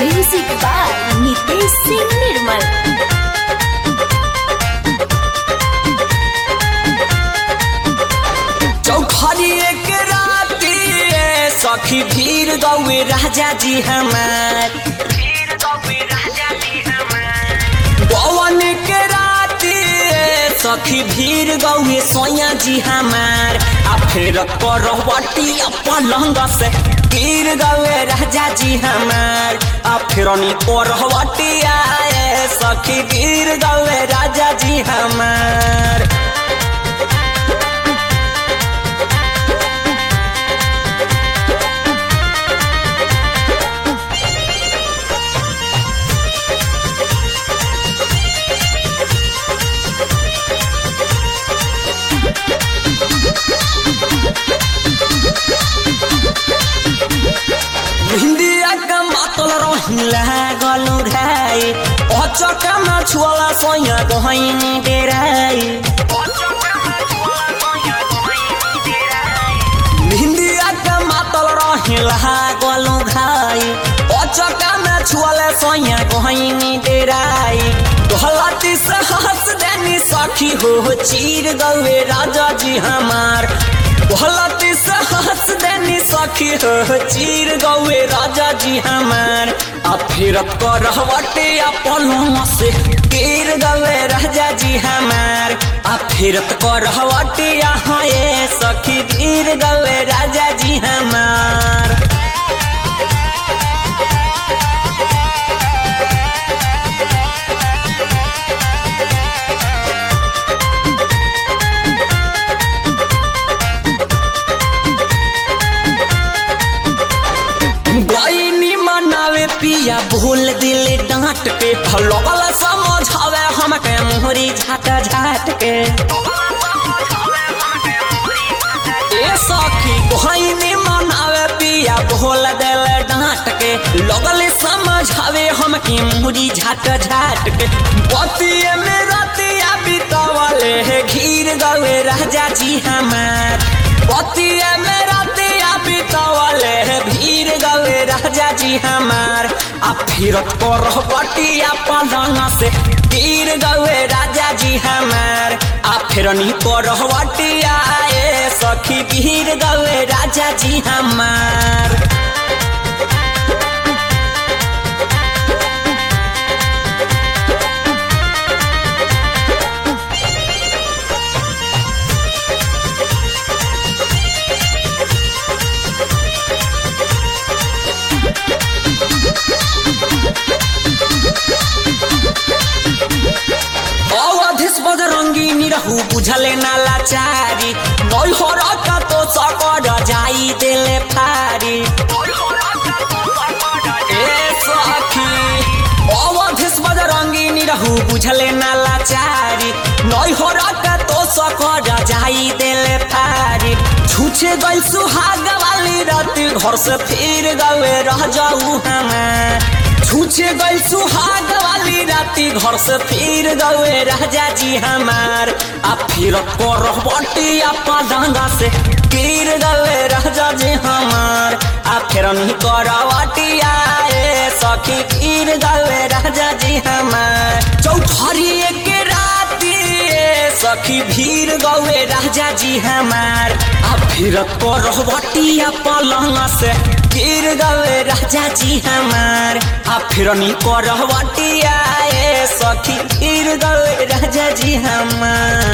Music by Nitesh Singh Nirmal. चौखरी एक राती ए, सखी भीर गौए राजा जी हमार गौवन के राती ए, सखी भीर गौए सोया जी हमार आ फिर करवटी पलंग से गिर गौए राजा जी हमार आ फिर करवटी आए सखी गिर गौए राजा जी हमार हिंदिया का मातल रहिला गलु ढाई अचका मा छुअला सोया गहैनी डेराई हिंदिया का मातल रहिला गलु घाई अचका मा छुअला सोया गहैनी डेराई गलती से हंस देनी सखी हो चीर गवे राजा जी हमार गलती से हंस देनी सखी हो चीर गौए राजा जी हमार आ फिर करवटे अपन से गिर गवे राजा जी हमार आ फिर करवटे यहाँ ये सखी गिर गवे राजा जी हमार गईनी मनावे पिया भूल दिले डांट के लगल समझावे हमके मोहरी झाट झाट के ए सखी गईनी मनावे पिया भूल दिले डांट के लगल समझावे हमके मोहरी झाट झाट के बतिये में रतिया बितावले है घीर गवे राजा जी हमार बतिये में रतिया बितावले है भीर गवे राजा जी हमार आ फिर कर बटिया पलंग से गिर गवे राजा जी हमार आ फिर नी कर बटिया ए सखी गिर गवे राजा जी हमार अवधिस बजरंगी निरहु बुझले ना लाचारी नई हो का तो सकर जाई देले फारी ए सखी अवधिस बजरंगी निरहु बुझले ना लाचारी नई हो का तो सकर जाई देले फारी छूछे गई सुहाग वाली रात घर से फिर गए रह जाऊ हमें छूछे गई सुहाग वाली राती घर से फिर गए राजा जी हमार आ फिर कर बटिया पलंगा से गिर गए राजा जी हमार आ फिर नहीं कर बटिया ए सखी गिर गए राजा जी हमार चौथरी के राती ए सखी भीर गए राजा जी हमार आ फिर कर बटिया पलंग से गिर गए राजा जी हमार आ फिर नी कर बटिया ए सखी गिर गए राजा जी हमार